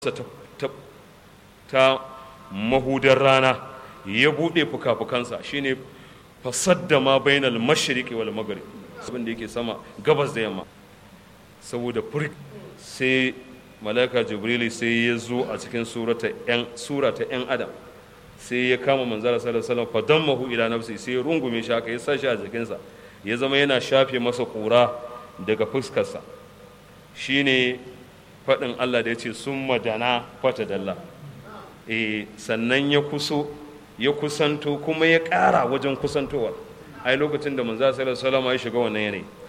ta, ta mahudar rana ya buɗe fuka-fukansa shine fasadda ma bainal mashriqi wal maghrib abin da yake sama gabas da yamma saboda furk sai malaika jibrili sai ya zo a cikin surata yan surata yan adam sai ya kama manzara sallallahu alaihi wasallam fadammahu ila nafsi sai ya rungume shi haka ya sa shi a jikinsa ya zama yana shafe masa kura daga fuskarsa shine faɗin Allah da ya ce sun madana fata dalla e sannan ya kuso ya kusanto kuma ya ƙara wajen kusantowar ai lokacin da manzo sallallahu alaihi wasallam ya shiga wannan yanayi